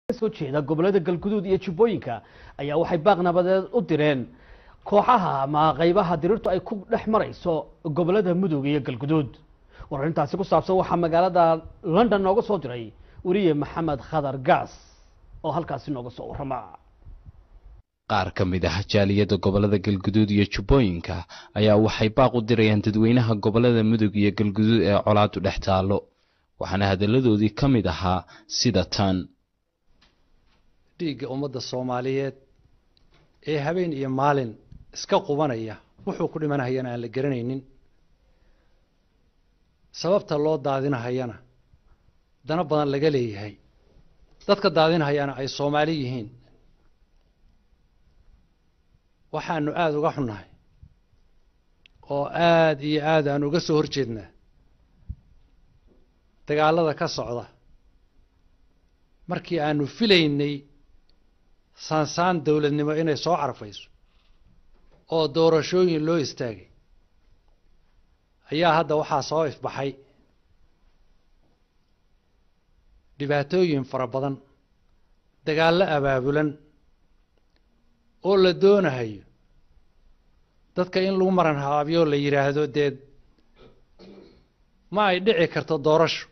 kasoo jeeda gobolada galguduud iyo jubbooyinka ayaa waxay baaq nabadeed u direen kooxaha ama qeybaha diriirtu ay ku dhex marayso gobolada mudug iyo galguduud wararintaasi ku saabsan waxaa magaalada london nooga soo diray weriye maxamed khadar gaas oo halkaasi nooga soo warrama qaar ka mid ah jaaliyadda gobolada galguduud iyo jubbooyinka ayaa waxay baaq u dirayaan dadweynaha gobolada mudug iyo galguduud ee colaadu dhex taallo waxaana hadalladoodii ka mid ahaa sida tan dhiigga ummadda soomaaliyeed ee habeen iyo maalin iska qubanaya wuxuu ku dhimanahayana aan la garanaynin sababta loo daadinahayana dana badan laga leeyahay dadka daadinahayana ay soomaali yihiin waxaanu aada uga xunnahay oo aada iyo aad aan uga soo horjeednaa dagaalada ka socda markii aanu filaynay saansaan dowladnimo inay soo carfayso oo doorashooyin loo istaagay ayaa hadda waxaa soo ifbaxay dhibaatooyin fara badan dagaallo abaabulan oo la doonahayo dadka in lagu maran haabyo la yidhaahdo dee ma ay dhici karto doorasho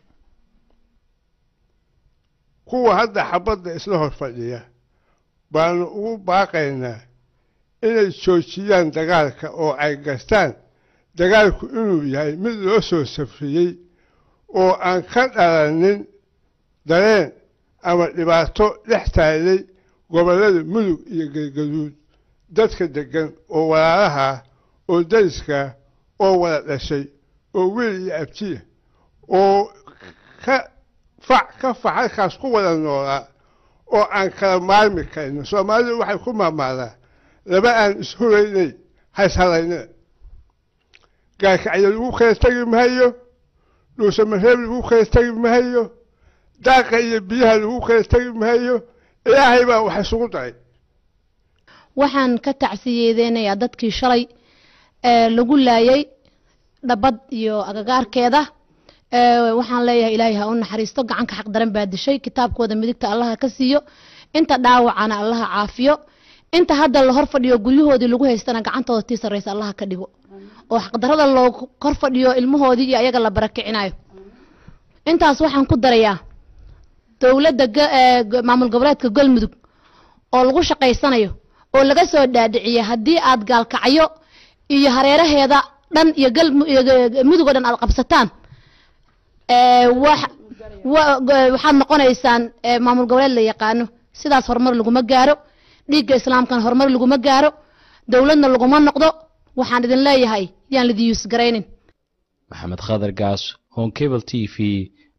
kuwa hadda xabadda isla hor fadhiya baanu ugu baaqaynaa inay joojiyaan dagaalka oo ay gastaan dagaalku inuu yahay mid loo soo safriyey oo aan ka dhalanin dareen ama dhibaato dhex taallay gobollada mudug iyo galgaduud dadka deggan oo walaalaha oo dariska oo wada dhashay oo wiil iyo abtiya oo ka fac ka fac halkaas ku wada noolaa oo aan kala maarmi karno soomaalidu waxay ku maamaadaa laba aan ishuraynay hayshalaynina gaarkacyo lagu kala tegi mahayo dhuusamareeb lagu kala tegi mahayo daaqa iyo biyaha lagu kala tegi mahayo ilaahay baa wax isugu daray waxaan ka tacsiyeedeynayaa dadkii shalay ee lagu laayay dhabad iyo agagaarkeeda waxaan leeyahay ilaahay ha u naxariisto gacanka xaq daran baa dishay kitaabkooda midigta allaha ka siiyo inta dhaawacana allaha caafiyo inta hadda la hor fadhiyo guryahoodii lagu haystana gacantooda tii sarreysa allaha ka dhigo oo xaqdarada loo hor fadhiyo ilmahoodii iyo ayaga la barakicinayo intaas waxaan ku darayaa dowladda maamul goboleedka galmudug oo lagu shaqaysanayo oo laga soo dhaadhiciya haddii aad gaalkacyo iyo hareeraheeda dhan iyo mudug oo dhan aad qabsataan waxaad noqonaysaan maamul goboleed la yaqaano sidaas horumar laguma gaaro dhiigga islaamkana horumar laguma gaaro dowladna laguma noqdo waxaan idin leeyahay yaan lidin yuusgaraynin maxamed khadar gaas honkebel t v